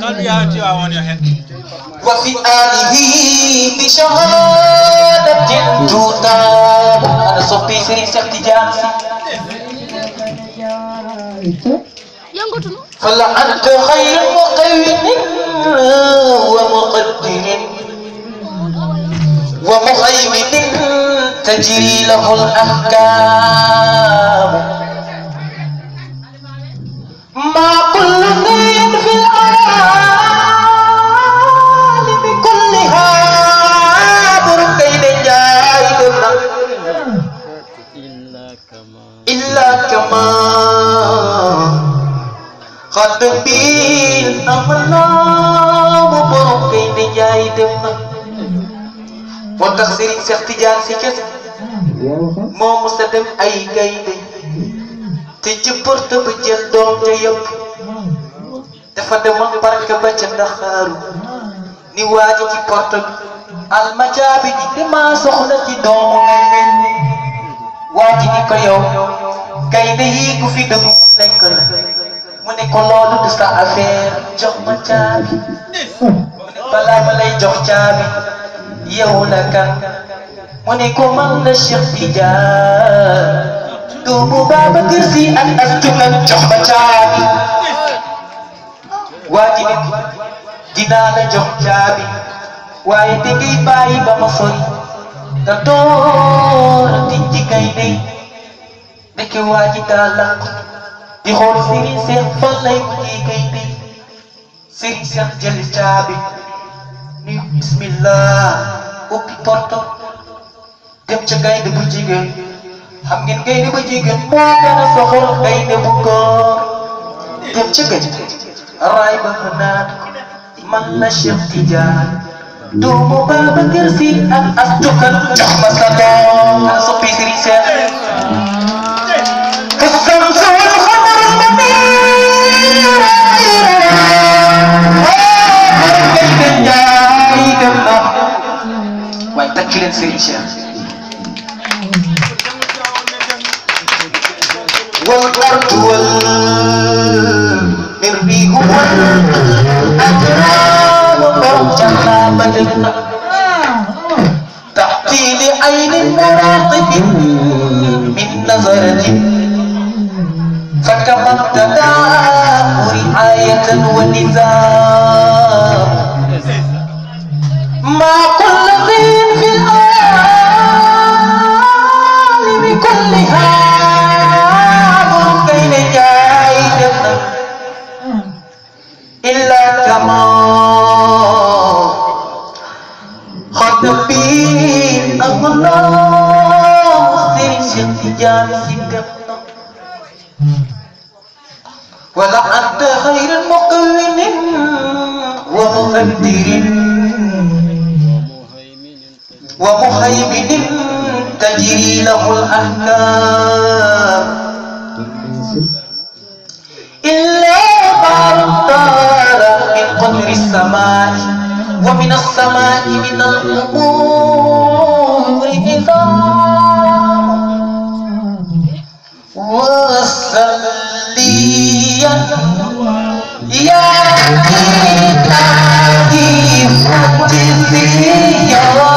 وفي آله بشهادة تتاب أنا صبي سري سيختجان yëngatu na فلعنت خير مقوم ومقدر ومهيمن تجري له الأحكام ما كل شيء في العالم كلها بركين جاهدنا إلا كما قد بين أمنا بركين جاهدنا moo tax Serigne Cheikh Tidiane si kese moo mos a dem ay gaynde te ci porte ba jël doom ja yëpp dafa demoon barke ba ca Ndaxaaru ni waaji ci porte bi almajaabi ji damaa soxla ci doomu gaynde waaji ni ko yow gaynde yii ku fi dëgg lekk la mu ne ko loolu du sa affaire jox ma caabi mu ne balaa ma lay jox caabi yow la kan mu ne ko man la Cheikh Tidiane doomu Babacar Si ak astu kan jox ma caabi waa ji ne ko dinaa la jox caabi waaye te ngay bàyyi ba ma sori nga door a tijji gaynde nekk waa ji daa lànk di xool Serigne Cheikh fan lay mujjee gaynde Serigne Cheikh jël caabi ni bismillah ubbi porto dem ca gaynde bu jigéen xam ngeen gaynde bu jigéen moo gën a soxor gaynde bu góor dem ca gaynde raay ba mu naan ko man la Cheikh Tidiane doomu Babacar Si ak astu kan jox ma sa doom ana soppi Serigne Cheikh الشمس والقمر المنير waaye takk leen Serigne Cheikh والأرض والمريح والأجرام فوجها بدلنا تحتي لعين مراقب من نظرة فكما ابتدى رعاية ونظام ما كل شيء في العالم كلها بين جاهدنا إلا كما خد بين الله سير شتجان سيدنا ولا أنت خير مقوم ومقدر ومهيمن تجري له الأحكام إلا ما اختار من قدر السماء ومن السماء من الأمور نظام وصليا يا إلهي قدسي يا